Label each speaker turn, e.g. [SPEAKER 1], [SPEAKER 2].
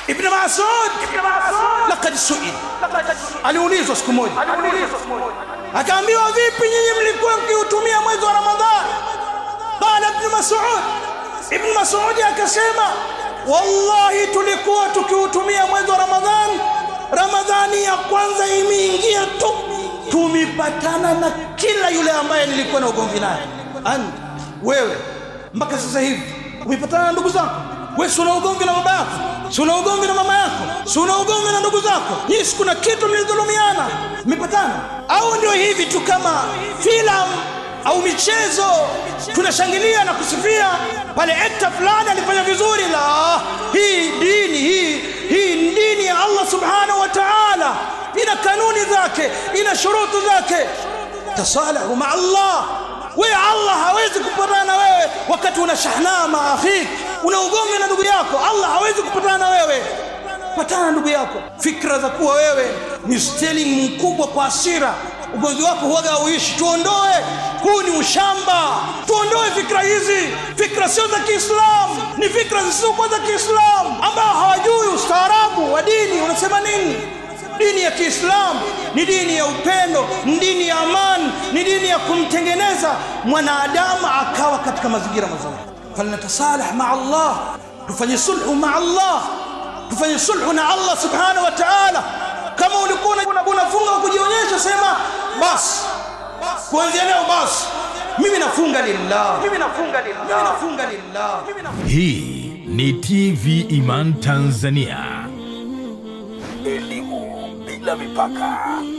[SPEAKER 1] ibn masud laqad suil aliulizwa siku moja akaambiwa vipi nyinyi mlikuwa mkiutumia mwezi wa ramadhani qala ibn masud ibn masud akasema wallahi tulikuwa tukiutumia mwezi wa ramadhani ramadhani ya kwanza imeingia tu tumepatana na kila yule ambaye nilikuwa na ugomvi naye anta wewe mpaka sasa hivi umepatana na ndugu zako wewe si una ugomvi na baba yako si una ugomvi na mama yako si una ugomvi na ndugu zako nyinyi si kuna kitu mlidhulumiana mmepatana au ndio hivi tu kama filamu au michezo tunashangilia na kusifia pale ekta fulani alifanya vizuri la hii dini hii hii ni dini ya allah subhanahu wa taala ina kanuni zake ina shurutu zake tasalahu maa allah wewe allah hawezi kupatana na wewe wakati una shahnaa maa akhik una ugomvi na ndugu yako allah hawezi kupatana na wewe patana na ndugu yako fikra za kuwa wewe ni stealing mkubwa kwa asira ugomvi wako huwaga hauishi tuondoe huu ni ushamba tuondoe fikra hizi fikra sio za kiislamu ni fikra zisizokuwa za kiislamu ambao hawajui ustaarabu wa dini unasema nini dini ya kiislamu ni dini ya upendo ni dini ya amani ni dini ya kumtengeneza mwanadamu akawa katika mazingira mazuri falnatasalah maa allah tufanye sulhu maa allah tufanye sulhu na allah subhanahu wa taala kama ulikuwa unafunga wa kujionyesha sema basi kuanzia leo basi mimi nafunga lillah mimi nafunga lillah mimi nafunga lillah
[SPEAKER 2] Hii ni TV Iman Tanzania.
[SPEAKER 3] Elimu bila mipaka.